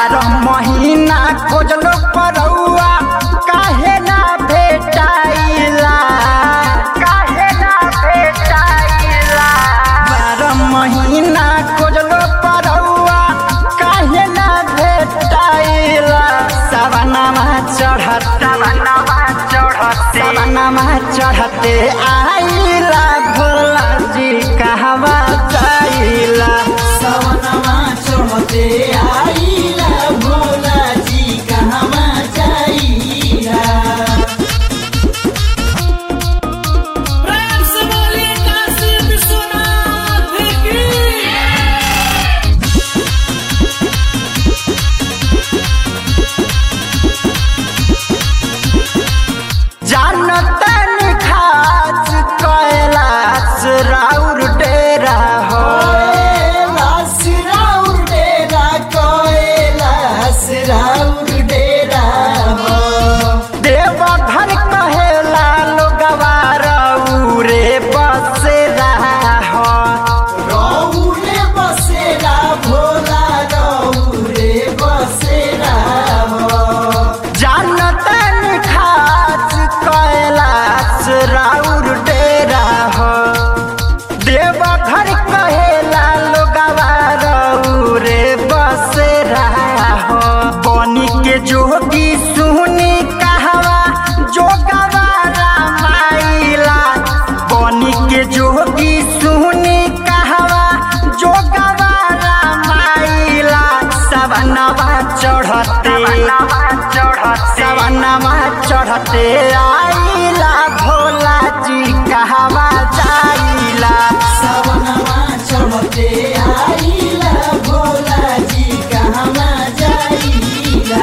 बारह महीना खोजलो परौआ काहे ना भेटाइला काहे ना भेटाइला बारह महीना खोजलो परौआ काहे ना भेटाइला सवनमा चढ़त सवनमा चढ़ते सवनमा चढ़ते आइला भोला जी कहवा जाइला सवनमा चढ़ते आइला भोला जी कहवा जाइला प्रेम से बोलिए काशी विश्वनाथ की जानतन खास कैलाश राउर डेरा हो कैलाश राउर डेरा कैलाश राउर डेरा हो देवघर कहेला लोगवा रौरे बसेरा हो रौरे बसेरा भोला रौरे बसेरा हो जानतन खास कैलाश राउर डेरा हो देवघर कहेला लोगवा रौरे बसेरा हो बनी के जोगी सुनी कहवा जोगवा रामाइला बनी के जोगी सुनी कहवा जोगवा रामाइला सवनवा चढ़ते सवनवा चढ़ते आइला भोला जी कहवा जाइला सवनमा चढ़ते आइला भोला जी कहवा जाइला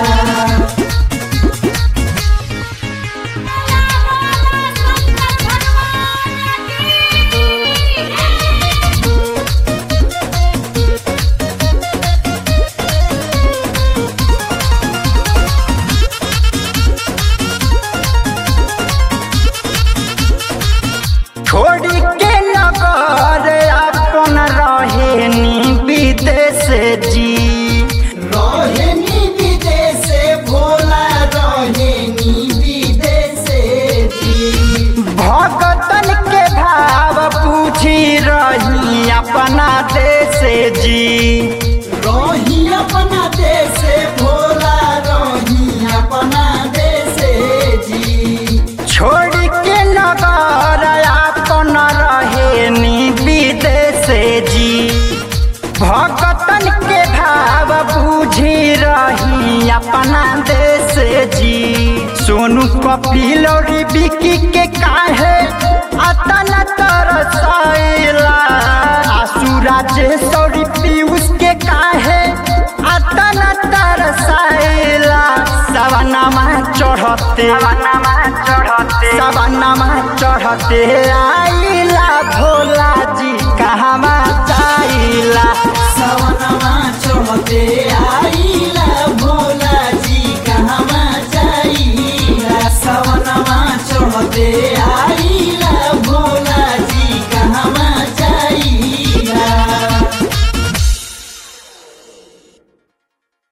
छोड़ी के नगर अपन रहेनी विदेश जी रहेनी विदेशे भोला रहेनी विदेशे जी भगतन के भाव पूछी रही अपना देश जी रही अपना देशे भोला रही अपना देशे जी छोड़ के नगर अपन रहेनी विदेश जी भगतन के भाव बूझी रही अपना देश जी सोनू कपिल और बिकी के काहे अतन तरसैला आसुरा जे सौरी पीयूष के काहे अतन तरसैला सवनमा चढ़ते सवनमा चढ़ते सवनमा चढ़ते आइला भोला जी कहवा जाइला सवनमा चढ़ते आइला भोला जी कहवा जाइला सवनमा चढ़ते